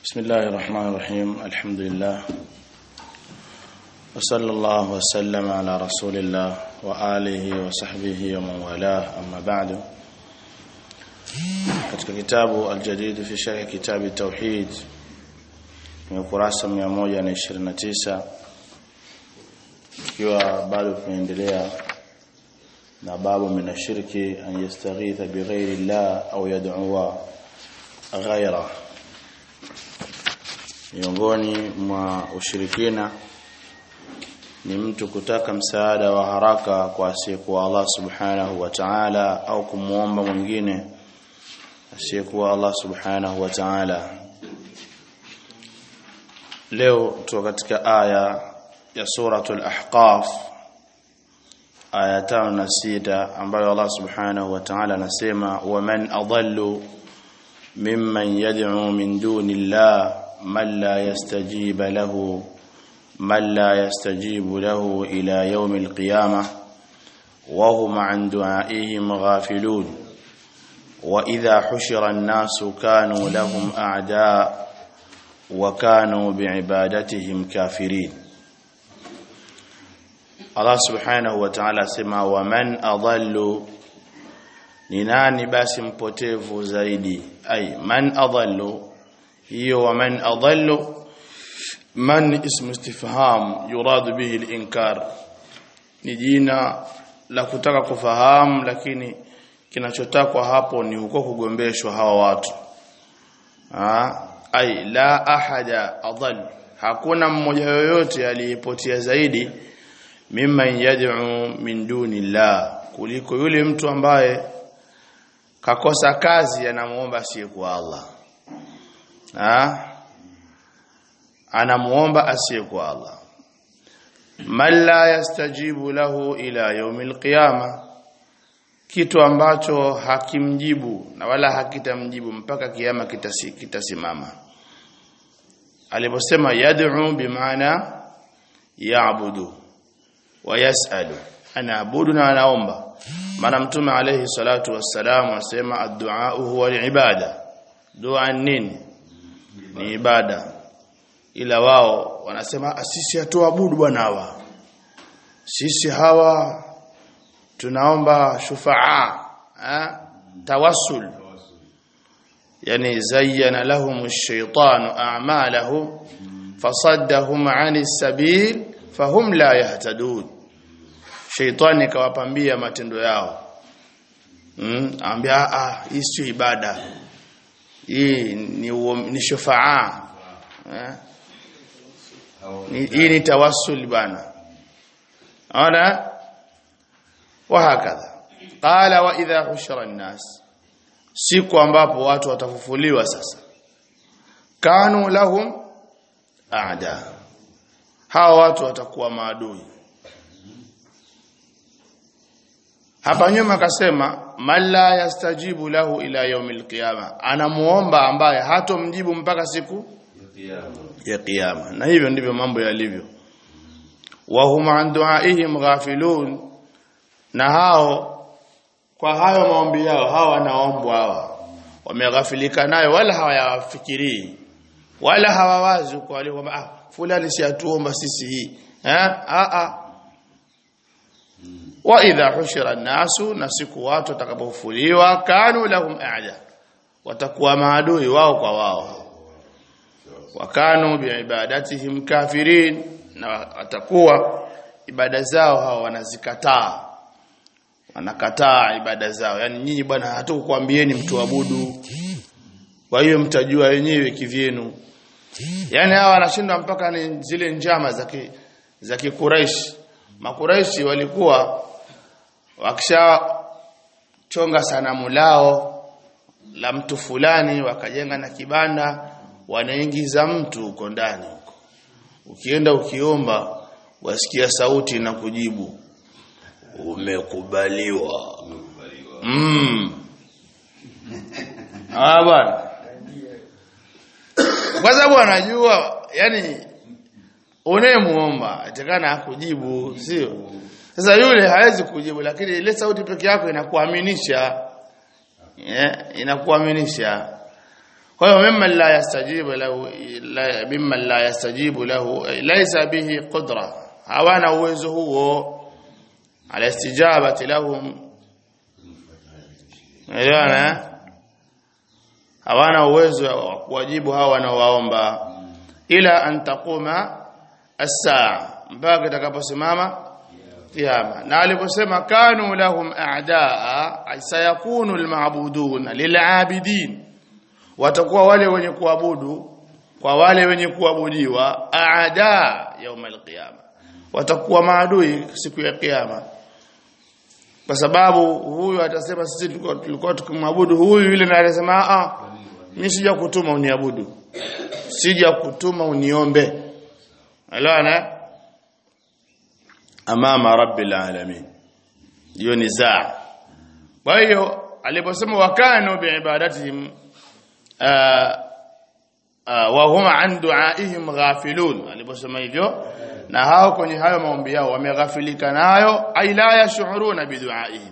بسم الله الرحمن الرحيم الحمد لله وصلى الله وسلم على رسول الله وآله وصحبه ومن والاه أما بعد katika kitabu aljadid fi sharh kitabi tauhid ni ukurasa 129 ikiwa bado tunaendelea na babu min ashirki an yastaghitha bighairi llah au yad'uwa ghaira miongoni mwa ushirikina ni mtu kutaka msaada wa haraka kwa asiyekuwa Allah subhanahu wa ta'ala au kumuomba mwingine asiyekuwa Allah subhanahu wa ta'ala leo tuko katika aya ya suratul ahqaf aya tano na sita ambayo Allah subhanahu wa ta'ala anasema waman adallu mimman yad'u min duni Allah man la yastajiba lahu من لا يستجيب له إلى يوم القيامة وهم عن دعائهم غافلون وإذا حشر الناس كانوا لهم أعداء وكانوا بعبادتهم كافرين الله سبحانه وتعالى سما ومن أضل نناني بس مpotevu zaidi أي من أضل هي ومن أضل man ismu istifham yuradu bihi al-inkar ni jina la kutaka kufahamu lakini kinachotakwa hapo ni huko kugombeshwa hawa watu ha ai la ahada adall hakuna mmoja yoyote aliyepotea zaidi mimman yad'u min duni llah kuliko yule mtu ambaye kakosa kazi anamuomba asiyekuwa Allah ha anamuomba asiyekuwa Allah man la yastajibu lahu ila yaumil qiyama kitu ambacho hakimjibu na wala hakitamjibu mpaka kiyama kitasi, kitasimama aliposema yad'u bimaana ya'budu wa yas'alu anaabudu na anaomba maana mtume alayhi salatu wassalam asema ad-du'a huwa al-ibada dua nini ni ibada ila wao wanasema sisi hatuabudu bwana hawa sisi hawa tunaomba shufaa ha? tawassul yani zayyana lahum ash-shaytanu a'malahum fasaddahum 'ani as-sabil fahum la yahtadun shaytani kawapambia matendo yao mm ambia ah hii sio ibada hii ni ni shufaa eh? hii ni tawassul bana ona wahakadha qala wa idha hushira an-nas siku ambapo watu watafufuliwa sasa kanu lahum aada hawa watu watakuwa maadui hapa nyuma akasema man la yastajibu lahu ila yaumil qiyama anamuomba ambaye hatomjibu mpaka siku ya kiyama na hivyo ndivyo mambo yalivyo wa hum an duaihim ghafilun na hao kwa hayo maombi yao hawa wanaombwa hawa wameghafilika nayo wala hawayafikirii wala hawawazi kwa wale kwamba ah fulani si atuomba sisi hii eh a a wa idha hushira an-nasu na siku watu watakapofufuliwa kanu lahum a'da watakuwa maadui wao kwa wao wakanu biibadatihim kafirin na watakuwa ibada zao hao wanazikataa wanakataa ibada zao yani nyinyi bwana hatukukwambieni mtuabudu kwa hiyo mtajua wenyewe kivyenu yani hawa wanashindwa mpaka ni zile njama za za kikuraishi makuraishi walikuwa wakisha chonga sanamu lao la mtu fulani wakajenga na kibanda wanaingiza mtu huko ndani huko ukienda ukiomba wasikia sauti na kujibu umekubaliwa mm ah bwana kwa sababu anajua yani unayemuomba atakana akujibu sio sasa yule hawezi kujibu lakini ile sauti peke yako inakuaminisha yeah, inakuaminisha kwa hiyo mimman la yastajibu lahu la mimman la yastajibu lahu laysa bihi qudra hawana uwezo huo ala istijabati lahum elewana hawana uwezo wa kuwajibu hawa wanaowaomba ila an taquma as-saa mpaka itakaposimama kiyama na aliposema kanu lahum a'daa ay sayakunu al-ma'budun lil'abidin watakuwa wale wenye kuabudu kwa wale wenye kuabudiwa a'daa يوم القيامه watakuwa maadui siku ya kiyama kwa sababu huyu atasema sisi tulikuwa tulikuwa tukimwabudu huyu yule na atasema ah mimi sija kutuma uniabudu sija kutuma uniombe alana amama rabbil alamin hiyo ni zaa kwa hiyo aliposema wakanu biibadatihim wa huma an duaihim ghafilun aliposema hivyo na hao kwenye hayo maombi yao wameghafilika nayo ay la yash'uruna biduaihim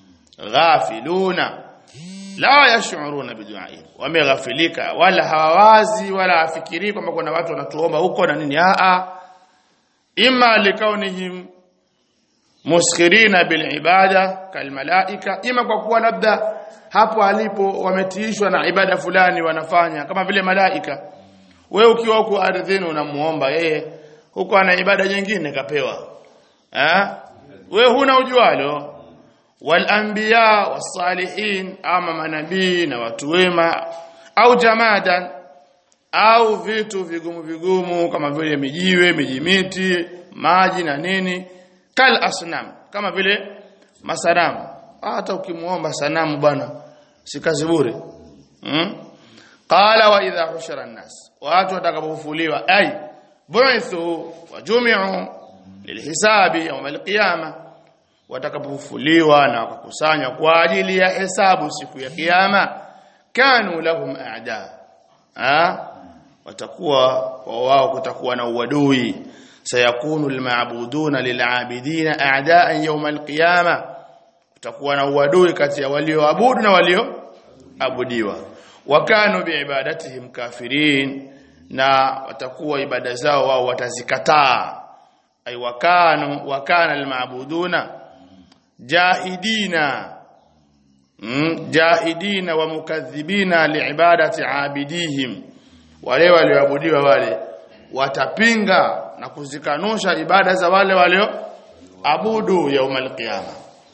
ghafiluna la yash'uruna biduaihim wameghafilika wala hawawazi wala afikiri kwamba kuna watu wanatuomba huko na nini a a imma likaunihim muskhirina bil ibada kal malaika ima kwa kuwa labda hapo alipo wametiishwa na ibada fulani wanafanya kama vile malaika wewe ukiwa huko ardhini unamuomba yeye huko ana ibada nyingine kapewa eh wewe huna ujualo wal anbiya was-salihin ama manabii na watu wema au jamadan au vitu vigumu vigumu kama vile mijiwe mijimiti maji na nini kal asnam kama vile masanamu hata ukimuomba sanamu bwana si kazi bure hmm? qala wa idha hushira an-nas watu watakapofufuliwa ay bu'ithu wa jumi'u lilhisabi yawm al-qiyama watakapofufuliwa na wakakusanywa kwa ajili ya hesabu siku ya kiyama kanu lahum a'da ah watakuwa kwa wao kutakuwa na uadui sayakunu almaabuduna lilabidina a'da'an yawm alqiyama kutakuwa na uadui kati ya walioabudu na walioabudiwa wakanu biibadatihim kafirin na watakuwa ibada zao wao watazikataa ay wakanu wakana almaabuduna jahidina mm, jahidina wa mukadhibina liibadati abidihim wale walioabudiwa wale watapinga na kuzikanusha ibada za wale walio abudu yaumal qiyama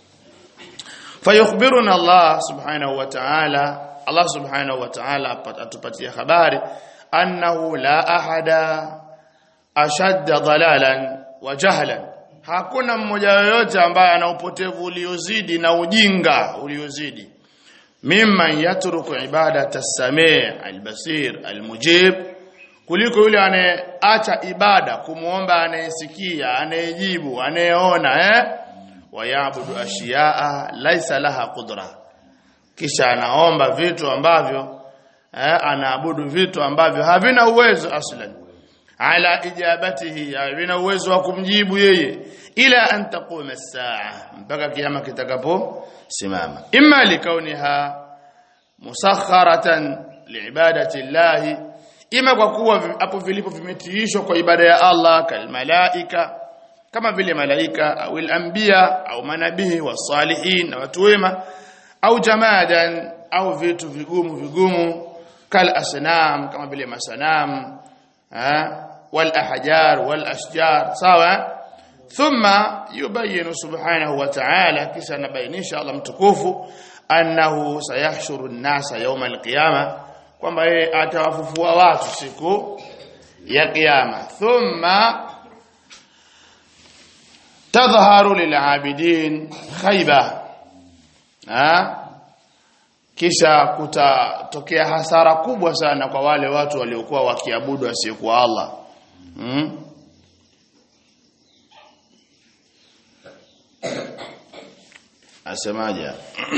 fayukhbiruna Allah subhanahu wa ta'ala Allah subhanahu wa ta'ala atupatia habari annahu la ahada ashadda dalalan wa jahlan hakuna mmoja yoyote ambaye ana upotevu uliozidi na ujinga uliozidi mimman yatruku ibadata as-sami' al-basir al-mujib kuliko yule anayeacha ibada kumuomba anayesikia anayejibu anayeona eh wayabudu ashiyaa laisa laha qudra kisha anaomba vitu ambavyo eh, anaabudu vitu ambavyo havina uwezo aslan ala ijabatihi havina uwezo wa kumjibu yeye ila an taquma as-saa mpaka kiyama kitakapo simama imma likauniha musakharatan liibadati llahi ima kwa kuwa hapo vilipo vimetiishwa kwa ibada ya Allah kal malaika kama vile malaika au anbiya au manabii wasalihin na watu wema au jamadan au vitu vigumu vigumu kal asnam kama vile masanam wal ahjar wal ashjar sawa thumma yubayyin subhanahu wa ta'ala kisha nabainisha Allah mtukufu annahu sayahshuru an-nasa yawm al-qiyamah kwamba yeye atawafufua watu siku ya kiyama thumma tadhharu lil'abidin khayba ha kisha kutatokea hasara kubwa sana kwa wale watu waliokuwa wakiabudu asiyekuwa Allah hmm? asemaje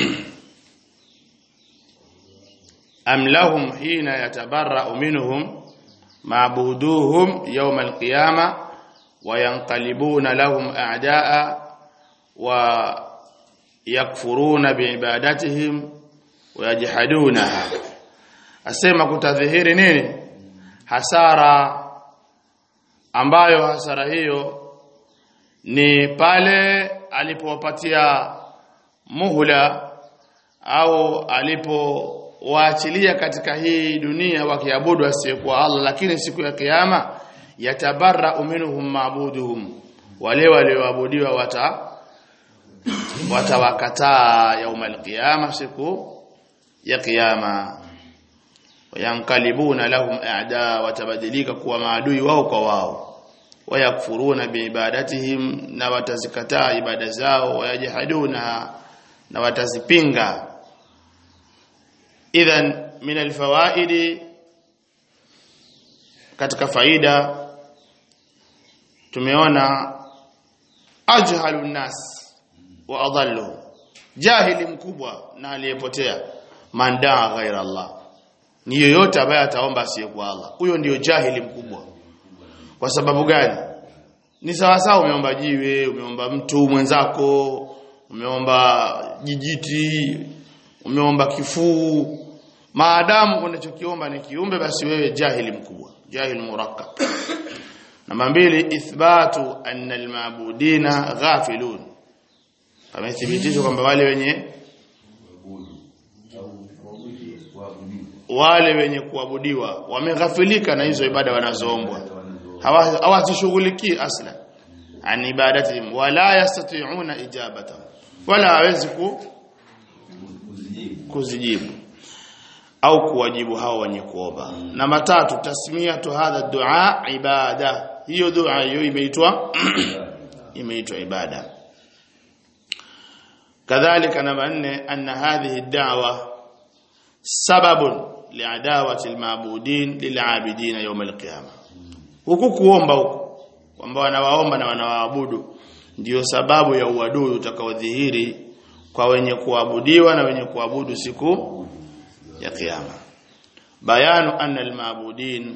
am lahum hina yatabarra'u minhum ma'buduhum yawm al-qiyamah wa yanqalibuna lahum a'da'a wa yakfuruna bi'ibadatihim wa yajhadunaha asema kutadhihiri nini hasara ambayo hasara hiyo ni pale alipowapatia muhula au alipowaachilia katika hii dunia wakiabudu asiyekuwa Allah lakini siku ya kiyama yatabarra minhum maabuduhum wale walioabudiwa wata watawakataa yaumal qiyama siku ya kiyama wayankalibuna lahum a'da watabadilika kuwa maadui wao kwa wao wayakfuruna biibadatihim na watazikataa ibada zao wayajhaduna na watazipinga idhan min alfawaidi katika faida tumeona ajhalu nas wa adallu jahili mkubwa na aliyepotea man daa ghaira Allah ni yoyote ambaye ataomba asiyekuwa Allah huyo ndiyo jahili mkubwa kwa sababu gani ni sawa sawa umeomba jiwe umeomba mtu mwenzako umeomba jijiti umeomba kifuu maadamu unachokiomba ni kiumbe basi wewe jahili mkubwa jahil murakkab namba mbili ithbatu anna almabudina ghafilun pamethibitishwa kwamba wale wenye wale wenye kuabudiwa wameghafilika na hizo ibada wanazoombwa hawazishughulikii asla an ibadatihim wala yastati'una ijabata wala hawezi ku kuzijibu au kuwajibu hao wenye kuomba namba tatu tasmiyatu hadha dua ibada hiyo dua hiyo imeitwa imeitwa ibada kadhalika namba nne anna hadhihi da'wa sababun liadawati almabudin lilabidin yawm alqiyama huku kuomba huku kwamba wanawaomba na wanawaabudu ndiyo sababu ya uadui utakaodhihiri kwa wenye kuabudiwa na wenye kuabudu siku ya kiyama bayanu anna almabudin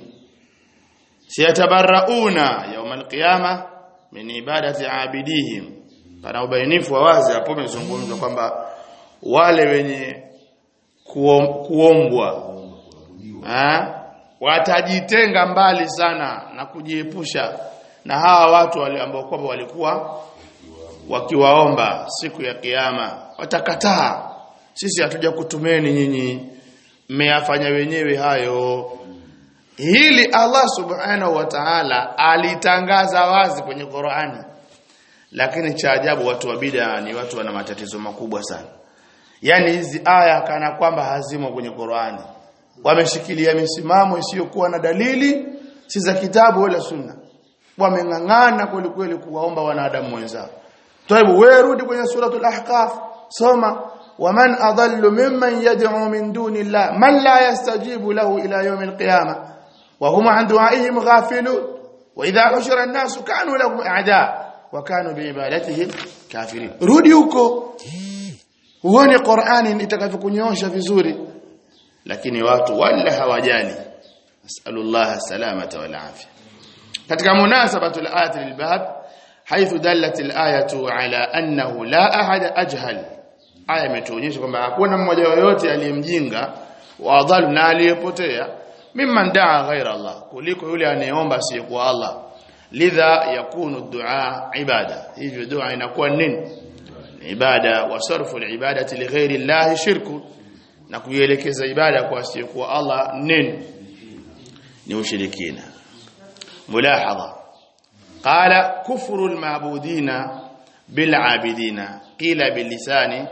siyatabarrauna yawm alqiyama min ibadati abidihim pana ubainifu wa wazi hapo umezungumzwa kwamba wale wenye kuom, kuombwa ha? watajitenga mbali sana na kujiepusha na hawa watu wale ambao kwamba walikuwa wakiwaomba siku ya kiyama watakataa sisi hatuja kutumeni nyinyi mmeyafanya wenyewe hayo hili Allah subhanahu wa ta'ala alitangaza wazi kwenye Qur'ani lakini cha ajabu watu wa bid'a ni watu wana matatizo makubwa sana yani hizi aya kana kwamba hazimo kwenye Qur'ani wameshikilia misimamo isiyokuwa na dalili si za kitabu wala sunna wameng'ang'ana kweli kweli kuwaomba wanadamu wenzao taibu wewe rudi kwenye suratul ahqaf soma waman adallu mimman yad'u min duni llah man la yastajibu lahu ila yawm alqiyamah wa hum an du'aihim ghafilun wa idha hushira an-nasu kanu lahum a'da wa kanu biibadatihim kafirin rudi huko uone Qur'ani itakavyokunyosha vizuri lakini watu wala hawajali nasallallahu salamata wal afya katika munasabatu al-ayat lil-bab haythu dallat al-ayatu ala annahu la ahad ajhal aya imetuonyesha kwamba hakuna mmoja yoyote aliyemjinga wa adhalu na aliyepotea mimman daa ghaira Allah kuliko yule anayeomba asiyekuwa Allah lidha yakunu dua ibada hivyo dua inakuwa nini ibada wa sarfu al-ibadati li ghairi Allah shirku na kuielekeza ibada kwa asiyekuwa Allah nini ni ushirikina mulahadha qala kufru almabudina bilabidina qila bilisani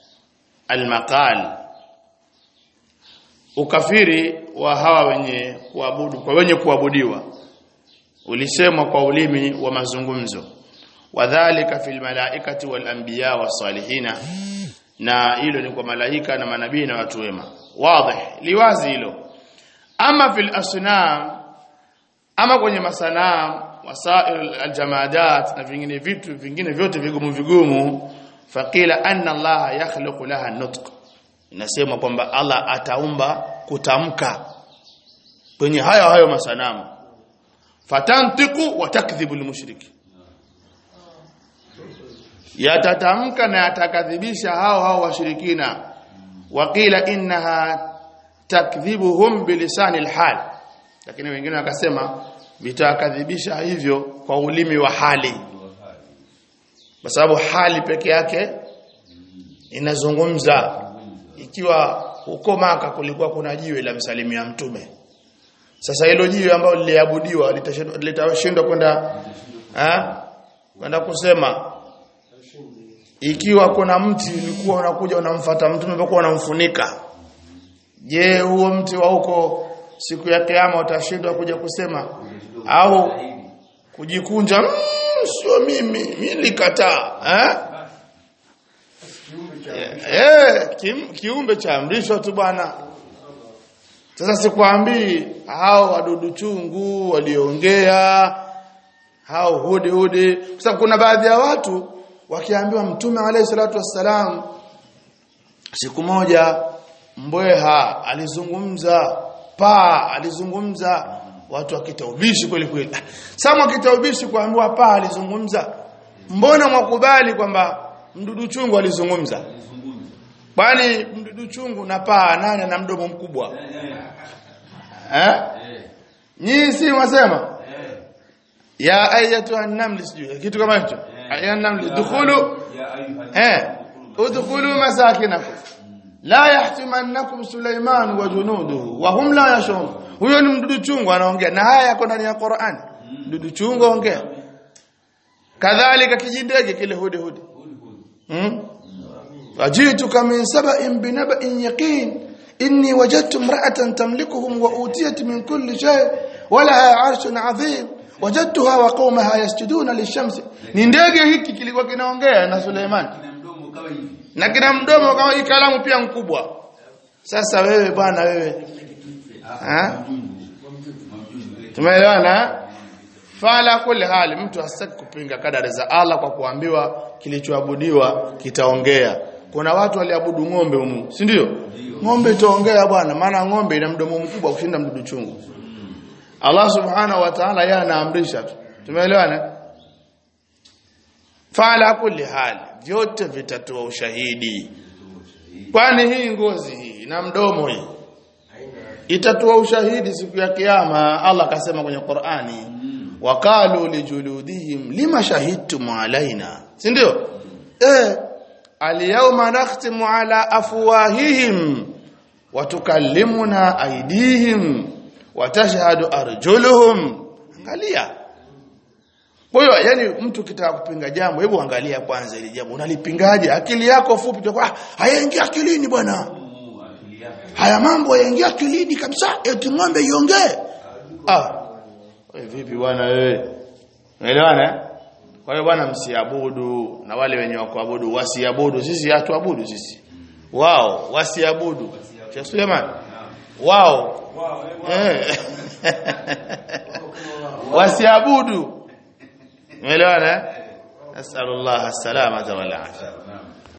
almaqal ukafiri wa hawa wenye kuabudu kwa wenye kuabudiwa ulisemwa kwa ulimi wa mazungumzo wadhālika fil malaikati wal anbiya was salihina na hilo ni kwa malaika na manabii na watu wema wazi liwazi hilo ama fil asnam ama kwenye masanam wasail aljamadat na vingine vitu vingine vyote vigumu vigumu faqila anna Allah yakhluqu laha nutq inasema kwamba Allah ataumba kutamka kwenye hayo hayo masanamu fatantiqu wa takdhibu almushriki yatatamka na yatakadhibisha hao hao washirikina waqila innaha takdhibuhum bilisani alhal lakini wengine wakasema vitakadhibisha hivyo kwa ulimi wa hali kwa sababu hali peke yake inazungumza ikiwa huko maka kulikuwa kuna jiwe la msalimia mtume sasa hilo jiwe ambalo liliabudiwa litashindwa kwenda eh kwenda kusema ikiwa kuna mti ulikuwa unakuja unamfuata mtume mpaka unamfunika je huo mti wa huko siku ya kiyama utashindwa kuja kusema au kujikunja mmm, sio mimi mimi nilikataa eh eh kim, kiumbe cha amrishwa tu bwana sasa sikwambii hao wadudu chungu waliongea hao hudi hudi kwa sababu kuna baadhi ya watu wakiambiwa mtume alayhi salatu wassalam siku moja mbweha alizungumza paa alizungumza watu wakitaubishi kweli kweli sasa wakitaubishi kuambiwa paa alizungumza mbona mwakubali kwamba mdudu chungu alizungumza bali mdudu chungu na paa nane na mdomo mkubwa eh nyinyi si mwasema ya ayatu an-naml sijui kitu kama hicho ya naml dukhulu eh udkhulu masakinakum la yahtimannakum Sulaiman wa junuduhu wa hum la yashurun huyo ni mdudu chungu anaongea na haya yako ndani ya Qur'an mdudu chungu ongea kadhalika kijindege kile hudi hudi hmm? ajituka min sab'in binaba'in yaqin inni wajadtu imra'atan tamlikuhum wa utiyat min kulli shay wa laha 'arshun 'azim wajadtuha wa qaumaha yasjuduna lishamsi ni ndege hiki kilikuwa kinaongea na Suleiman na kina mdomo kama hii kalamu pia mkubwa sasa wewe bwana wewe ha tumeelewana fala kulli hali mtu hasaki kupinga kadari za Allah kwa kuambiwa kilichoabudiwa kitaongea kuna watu waliabudu ng'ombe humu si ndio ng'ombe itaongea bwana maana ng'ombe ina mdomo mkubwa kushinda mdudu chungu Allah subhanahu wa ta'ala yeye anaamrisha tu tumeelewana fala kulli hali vyote vitatoa ushahidi kwani hii ngozi hii na mdomo hii itatoa ushahidi siku ya kiyama Allah akasema kwenye Qur'ani waqalu lijuludihim lima shahidtum alaina si ndio eh alyawma nakhtimu ala afwahihim wa tukallimuna aydihim wa tashhadu arjuluhum angalia kwa hiyo yani mtu kitaka kupinga jambo hebu angalia kwanza ile jambo unalipingaje akili yako fupi tu ah hayaingia akilini bwana haya mambo yaingia akilini kabisa eti ng'ombe iongee ah wewe vipi bwana wewe unaelewana kwa hiyo bwana msiabudu na wale wenye wa kuabudu wasiabudu sisi hatuabudu sisi wao wasiabudu Sheikh Suleiman wao eh wasiabudu umeelewana nasallallahu alaihi wasallam wal afia